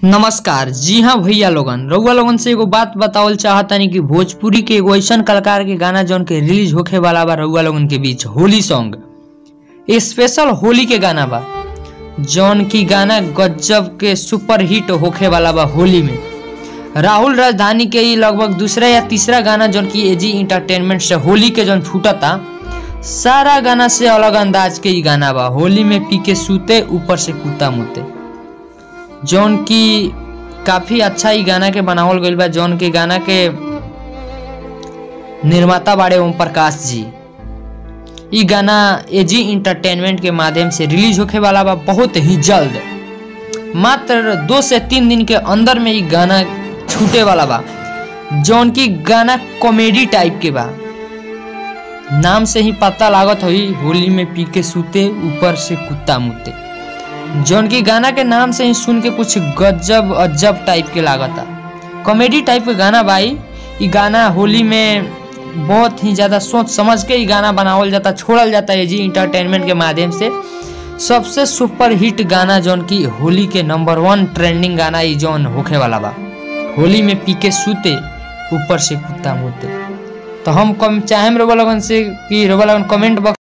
नमस्कार जी हाँ भैया लोगन रउआ लोगन से एगो बात बतावल चाहतानी कि भोजपुरी के एगो ऐसन कलाकार के गाना जौन के रिलीज होखे वाला बा रउआ लोगन के बीच होली सॉन्ग ये स्पेशल होली के गाना बा जौन की गाना गजब के सुपर हिट होखे वाला बा होली में राहुल राजधानी के ई लगभग दूसरा या तीसरा गाना जौन की एजी इंटरटेनमेंट से होली के जौन छूटता सारा गाना से अलग अंदाज के ई गाना बा होली में पी के सूते ऊपर से कूता मुते जौन की काफी अच्छा ई गाना के बनावल गइल बा जौन के गाना के निर्माता बाड़े ओम प्रकाश जी ई गाना एजी इंटरटेनमेंट के माध्यम से रिलीज होखे वाला बा बहुत ही जल्द मात्र दो से तीन दिन के अंदर में ई गाना छूटे वाला बा जौन की गाना कॉमेडी टाइप के बा नाम से ही पता लागत होई होली में पी के सूते ऊपर से कुत्ता मुते जौन की गाना के नाम से ही सुन के कुछ गजब अजब टाइप के लागता कॉमेडी टाइप के गाना भाई ई गाना होली में बहुत ही ज़्यादा सोच समझ के ई गाना बनावल जाता छोड़ल जाता है जी इंटरटेनमेंट के माध्यम से सबसे सुपर हिट गाना जौन की होली के नंबर वन ट्रेंडिंग गाना ई जौन होखे वाला बा होली में पी के सूते ऊपर से कुत्ता मुते तो हम कम चाहेम रोबा लगन से कि रोबा लगन कमेंट बॉक्स